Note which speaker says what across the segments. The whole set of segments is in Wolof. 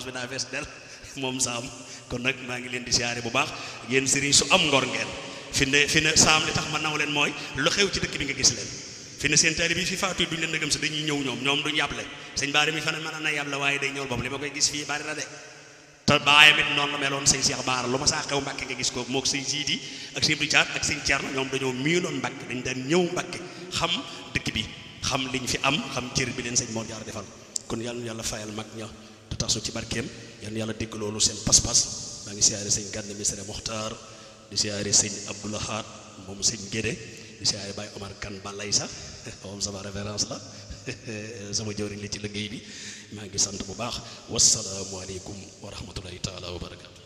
Speaker 1: bi daa fees del moom saam kon nag maa ngi leen di siyaare bu baax yéen sëriñ su am ngor ngeen fi ne fi ne saam li tax ma naw leen mooy lu xew ci dëkk bi nga gis leen fi ne seen taalibe bi fi faatu duñ leen dëggam si dañuy ñëw ñoom ñoom duñ yàble sëñ baari mi fa ne mën na yàble waaye day ñëw bopp li ma koy gis fii bari na de te baayam it noonu la meloon sëñ Cheikh Baara lu ma saa xew Mbàkke nga gis ko mook sëñ Siidi ak sëñ Richard ak sëñ Thierno ñoom dañoo miinoon Mbàkke dañ daan ñëw Mbàkke xam dëkk bi xam liñ fi am xam cër bi leen sëñ Mor Jaar defal kon yàlla yàlla fayal mag ña te tasu ci barkeem yàlla yàlla dégg loolu seen pas-pas maa ngi siyaare sëñ Gànn Misere Moxtaar di siyaare sëñ Abdoulahat moom sëñ Gédé di siyaare Baye Omar Kan Balay sax moom sama référence la sama jëwriñ li ci liggéey bi maa ngi sant bu baax wasalaamualeykum wa rahmatullahi taala wa barakatu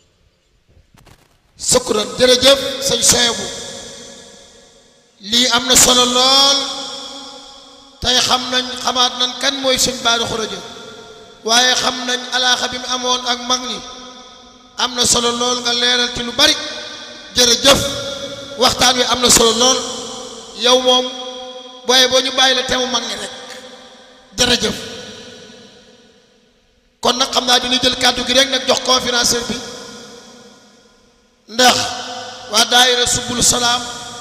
Speaker 2: sukkuran jërëjëf sëñ Soyebu lii am na solo lool tey xam nañ xamaat nañ kan mooy sëñ Bara Khourédia waaye xam nañ alaaxa bi mu amoon ak mag ñi am na solo lool nga leeral ci lu bari jërëjëf waxtaan wi am na solo lool yow moom booye boo ñu bàyyi la temu mag ñi rek jërëjëf kon nag xam naa dina jël kàddu gi rek nag jox conférencier bi ndax waa daayira subul salaam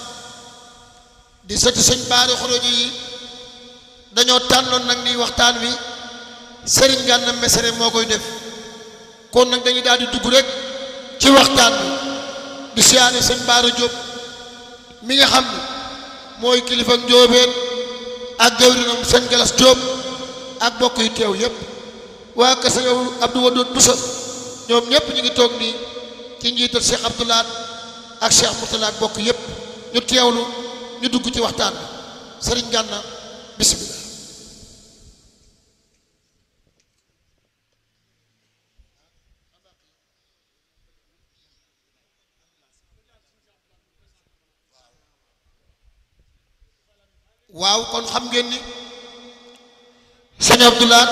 Speaker 2: di sëti sëñ Bara Khourédia yi dañoo tànnoon nag ni waxtaan wi sëriñ Gana Messere moo koy def kon nag dañuy daal di dugg rek ci waxtaan bi di siyaare sëñ Bara Diop mi nga xam ne mooy kilifa njóobeen ak jawrinam sëñ Galas Diop ak bokk yu teew yépp waa kese yow Abdou Wadoud Boussa ñoom ñépp ñu ngi toog nii ci njiital Cheikh Abdoulaat ak Cheikh Mourtala ak bokk yépp ñu teewlu ñu dugg ci waxtaan bi sëriñ Gana bismillah waaw kon xam ngeen ni sëñ Abdoulaat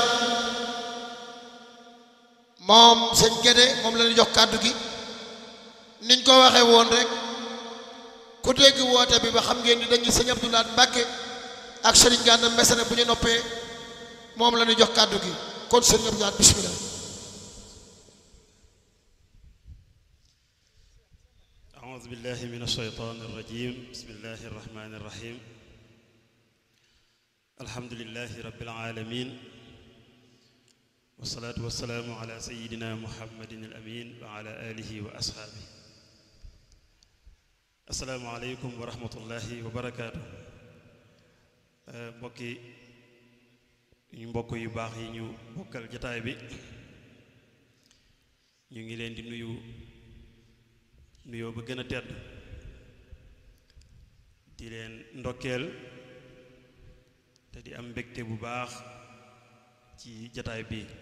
Speaker 2: moom sëñ Gédé moom la ñu jox kàddu gi niñ ko waxee woon rek ku dégg woote bi ba xam ngeen ni dañuy sëñ Abdoulaat Mbàkke ak sëriñ Gana Messere bu ñu noppee moom la ñu jox kàddu gi kon sëñ Abdoulaat bismillah
Speaker 1: أعوذ بالله من الشيطان الرجيم بسم الله الرحمن الرحيم الحمد لله رب العالمين والصلاة والسلام على سيدنا محمد الأمين وعلى آله وأصحابه السلام عليكم ورحمة الله وبركاته mbokki ñu mbokk yu baax yi ñu bokkal jataay bi ñu ngi leen di nuyu nuyoo ba gën a tedd di leen ndokkeel te di am mbégte bu baax ci jataay bi